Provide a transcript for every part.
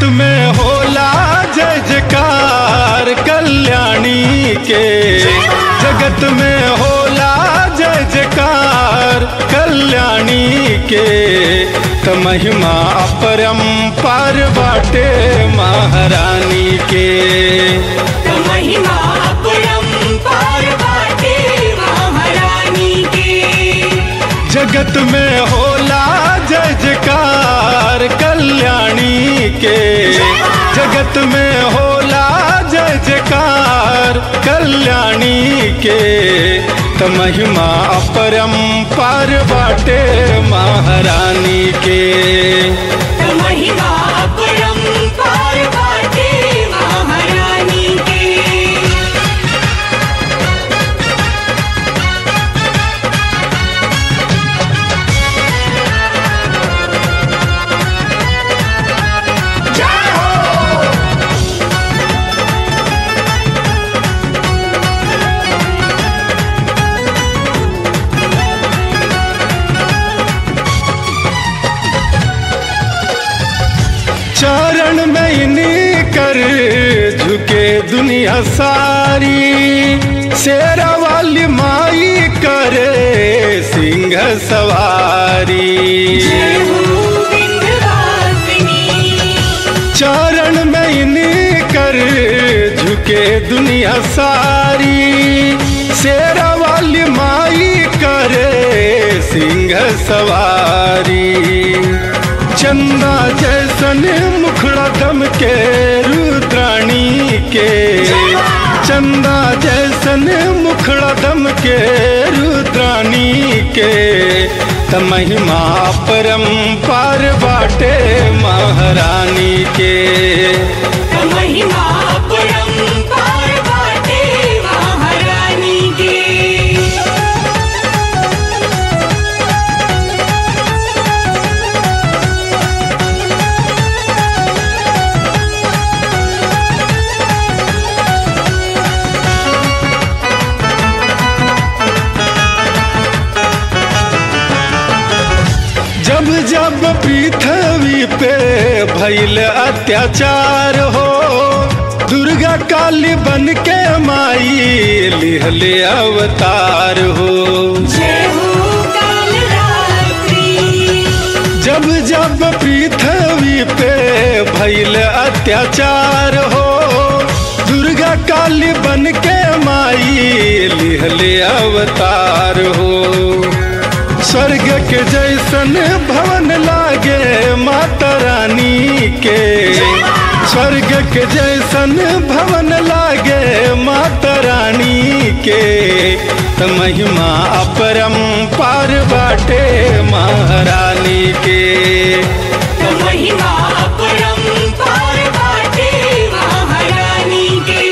जगत में होला जय जयकार कल्याणी के जगत में होला जय जयकार कल्याणी के त महिमा अपरंपार बाटे महारानी के त महिमा अपरंपार बाटे महारानी के जगत में होला जय जयकार कल्याणी के जगत में होला जय जयकार कल्याणी के त महिमा अपरंपार बाटे महारानी के त महिमा अपरंपार बाटे महारानी के चरण में इन्हीं कर झुके दुनिया सारी शेरा वाली माई करे सिंह सवारी जय हो विंध्यवासिनी चरण में इन्हीं कर झुके दुनिया सारी शेरा वाली माई करे सिंह सवारी चंदा जैसन मुखड़ा दम के रुद्राणी के चंदा जैसन मुखड़ा दम के रुद्राणी के त महिमा परंपार बाटे महारानी के त महिमा अपरंपार बाटे महारानी के जब जब पृथ्वी पे भैल अत्याचार हो दुर्गा काली बन के माई लिहले अवतार हो जय हो कालरात्रि जब जब पृथ्वी पे भैल अत्याचार हो दुर्गा काली बन के माई लिहले अवतार हो स्वर्ग के जैसन भवन लागे माता रानी के स्वर्ग के जैसन भवन लागे माता रानी के त महिमा अपरंपार बाटे महारानी के त महिमा अपरंपार बाटे महारानी के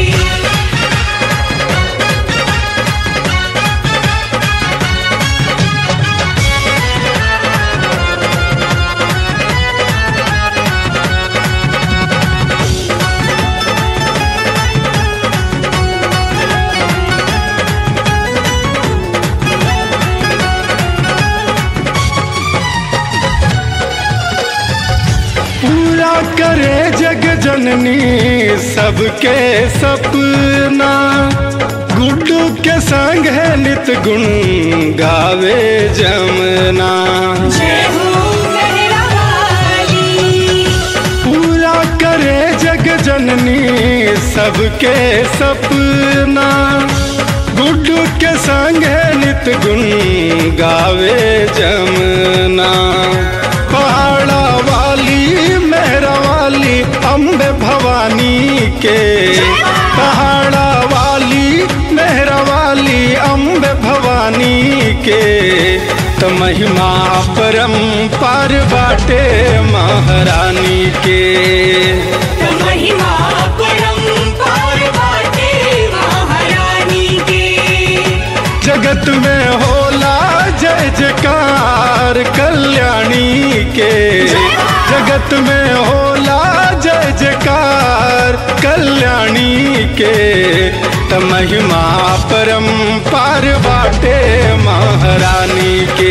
पूरा करे जग जननी सबके सपना गुड्डू के संग है नित गुण गावे जमना जय हो गहरावाली पूरा करे जग जननी सबके सपना गुड्डू के संग है नित गुण गावे जमना पहाड़ा वाली मेहरा वाली अम्बे भवानी के पहाड़ा वाली मेहरा वाली अम्बे भवानी के त महिमा परंपार बाटे महारानी के त महिमा अपरंपार बाटे महारानी के जगत में होला जय जयकार कल्याणी के जगत में होला जय जयकार कल्याणी के त महिमा परंपार बाटे महारानी के